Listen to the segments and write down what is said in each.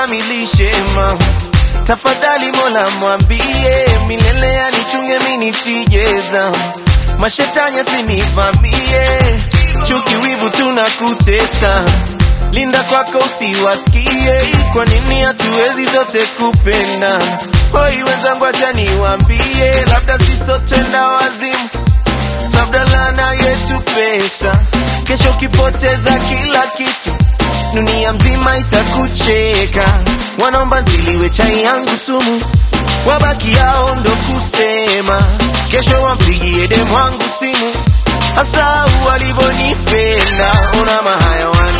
ukamilishe ma tafadhali Mola mwambie milele anichunge mimi nisijeza mashetani asinivamie chuki wivu tunakutesa linda kwako usiwasikie kwa nini hatuwezi zote kupenda hoi wenzangu acha niwaambie labda sisotenda wazimu labda lana yetu pesa kesho ukipoteza kila kitu dunia mzima itakucheka wanaomba ntiliwe chai yangu sumu wabaki yao ndo kusema kesho wampigie demu wangu simu hasa walivyonipenda una mahayawan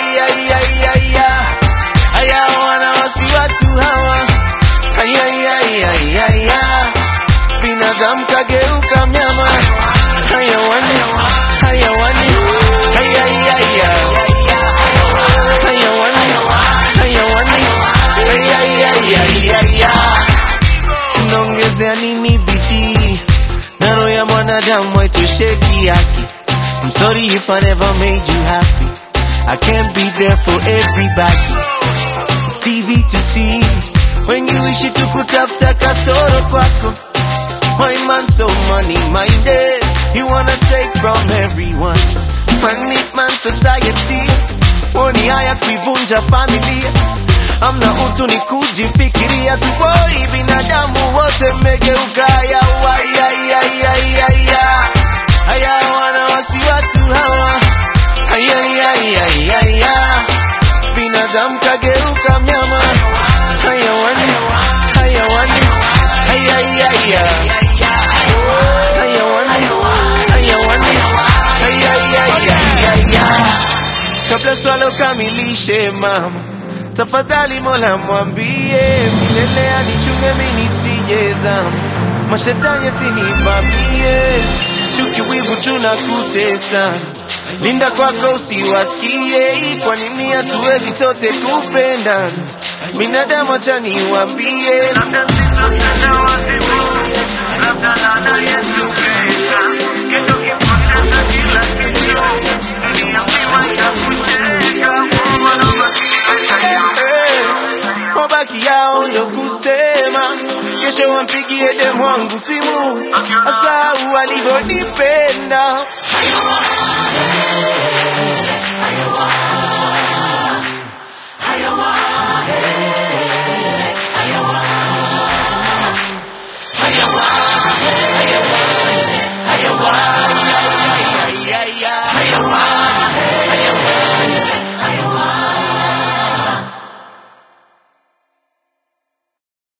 haya wana wasi watu hawa Ayayayayaya. binadamu kageuka mnyama hayawani hayawani Ayayaya. hayawani hayawani Ayayayayaya. tunaongezea nini bidii na roho ya mwanadamu haitosheki yake I'm sorry if I never made you happy I can't be there for everybody It's easy to see wengi wishi tukutafuta kasoro kwako My man so money minded He wanna take from everyone Money man society Woni haya kuivunja familia Amna utu ni kujifikiria tu boy binadamu wote mmegeuka ya Haya wana wasi watu hawa Ayayayayaya binadamu kageuka mnyama hayawani hayawani hayayaya hayawani hayawani hayayayaya kabla swala ukamilishe mama tafadhali mola mwambie milele anichunge mimi nisijezama mashetani asinivamie chuki wivu tunakutesa linda kwako usiwasikie kwa nini hatuwezi sote kupenda binadamu acha niwaambie Eh, mabaki yao ndo kusema kesho wampigie demu wangu simu hasa walivyonipenda Hayawan,